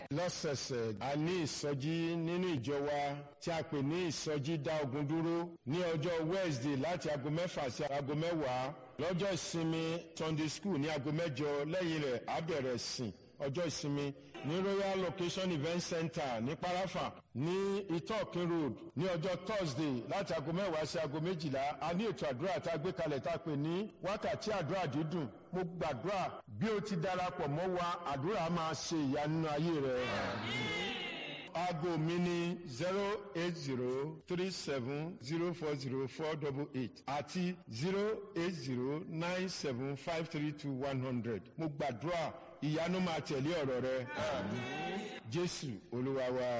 lọ́sẹ̀ẹ̀sẹ̀ a ní ìsọjí nínú ìjọ wa tí a pè ní ìsọjí dá ogun dúró ní ọjọ́ wednesday láti aago mẹ́fà sí aago mẹ́wàá lọ́jọ́ ìsinmi sunday school ní aago mẹ́jọ lẹ́yìn rẹ̀ á bẹ̀rẹ̀ sìn ọjọ́ ìsinmi ní royal location event center ní parafa ní itokin road ní ọjọ́ thursday láti aago mẹ́wàá sí aago méjìlá a ní ètò àdúrà tá a gbé kalẹ̀ tá a pè ní wákàtí àdúrà dídùn mo gbàdúrà bí o ti darapọ̀ mọ́ wa àdúrà máa ṣe ìyanu ayé rẹ. aago mi ní zero eight zero three seven zero four zero four double eight àti zero eight zero nine seven five three two one hundred mo gbàdúrà ìyanu máa tẹ̀lé ọ̀rọ̀ rẹ. jésù olúwa wa.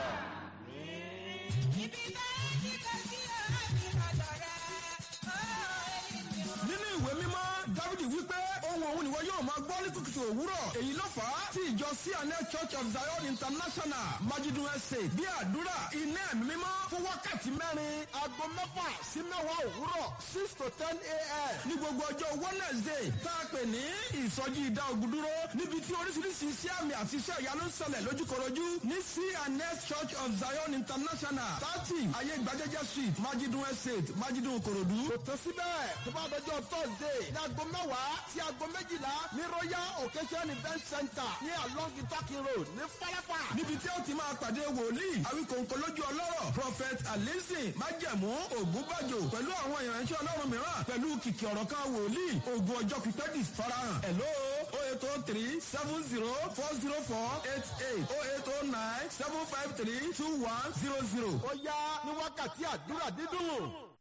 nínú ìwé mímọ́ dávidi wípé ohun òun nìwọ yóò máa gbọ́ ní kùtùkùtù òwúrọ̀ èyí ló fà á tí ìjọ cns church of zion international majidun ẹsẹ̀ bí àdúrà iná ẹ̀mí mímọ́ fún wákàtí mẹ́rin aago mẹ́fà sí mẹ́wàá òwúrọ̀ six to ten a.m. ní gbogbo ọjọ́ wednesday tá a pè ní ìsọjí ìdá ogun dúró níbi tí oríṣiríṣi iṣẹ́ àmì àti iṣẹ́ ìyanu ń ṣẹlẹ̀ lójúkorojú ní cns church of zion international thirty ayé gbajẹ́jẹ́ street majidun estate majidun korodu. kò tó síbẹ̀ tó bá dọjọ́ thursday ní aago mẹ́wàá sí aago méjìlá ní royal occasion event center ní along itakin road ní falafa. níbi tí ó ti máa pàdé wòlíì àwíkòǹkò lójú ọlọ́rọ̀ prophet alizin májẹ̀mú ògúnbàjò pẹ̀lú àwọn ìránṣẹ́ ọlọ́run mìíràn pẹ̀lú kìkì ọ̀rọ̀ kan wòlíì ogun ọjọ́ pípẹ́ di farahàn. hello o eight o three seven zero four zero four eight eight o eight o nine seven five three two one zero zero. ó yá ní wákàtí àdúrà dídùn.